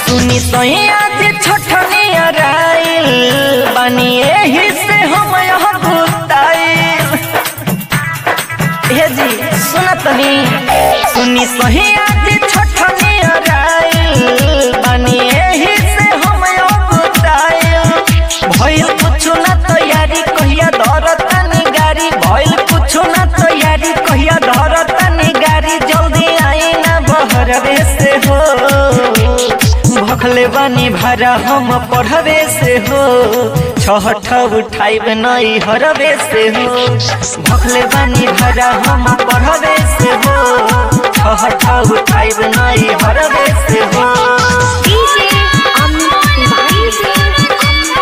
सुनी सैया जे छठनी अराइल बानी एही से हम यहाँ भूताइल हे जी सुना तनी सुनी सैया जे छठनी अराइल बानी एही से हम यहाँ भूताइल भइल कुछु ना तैयारी कहिया धरतानी गाड़ी भइल कुछु ना तैयारी कहिया धरतानी गाड़ी जल्दी आई ना बहरवे से हो भखले बानी भारा हम पढ़वे से हो छहठ उठाइब नई हरवे से हो भखले बानी भारा हम पढ़वे से हो छहठ उठाइब नई हरवे से हो DJ Amit Tiwari.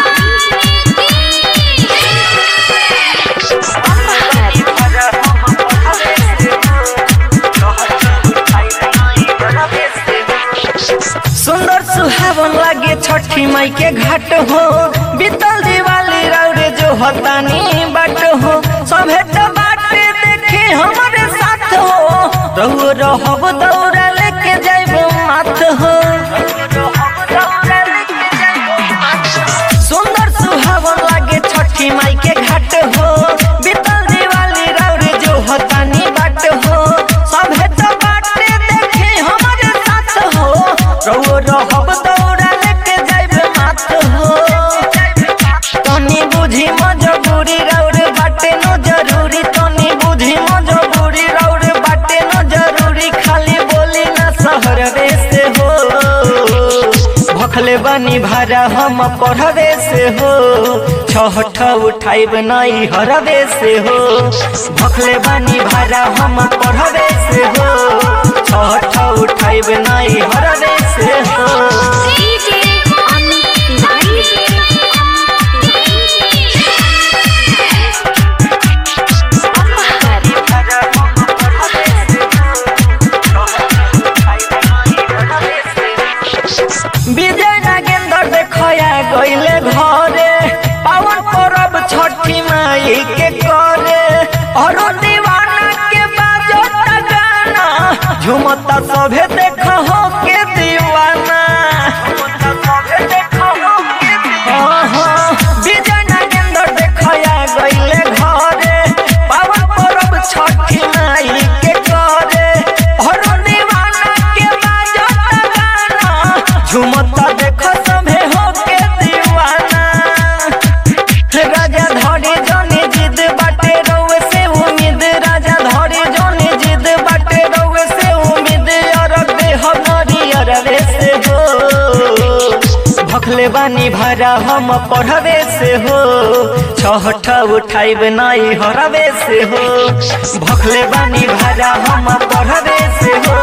सुंदर सुहावन लागे छठी माई के घाट हो बीतल दिवाली रौरे जो हतानी बाट हो सभे तो बाटे देखे हमारे साथ हो रहो रहब दौड़ा लेके जाइब माथ हो सुंदर सुहावन लागे छठी माई के घाट हो बीतल दिवाली रौरे जो हतानी बाट हो सभे तो बाटे देखे हमारे साथ हो रहो रहब दौड़ा लेके जाइब माथ हो तनी बुझी मजबूरी रौरे बाटे न जरूरी तनी बुझी मजबूरी रौरे बाटे न जरूरी खाली बोली ना सहरवे से हो भखले बनी भारा हम पढ़वे से हो छहठ उठाइब नई हरवे से हो भखले बनी भारा हम पढ़वे से हो छहठ उठाइब नई हरवे से हो DJ Amit Tiwari. विजय नागेंद्र देखया गईले घरे पावन परब छठी माई के करे और दीवाना के बाजो गाना झुमता सभे देख हो के दीवाना हाँ, हाँ, विजय नागेंद्र देखया गईले घरे पावन परब छठी माई के करे और दीवाना के बाजो गाना झुमता देख सभे हो के दीवाना राजा धरे जने जिद बाटे रउए से उम्मीद राजा धरे जने जिद बाटे रउए से उम्मीद अरग दे हमारी अरवे से हो भखले बानी भारा हम पढ़वे से हो छहठ उठाइब नई हरवे से हो भखले बानी भारा हम पढ़वे से हो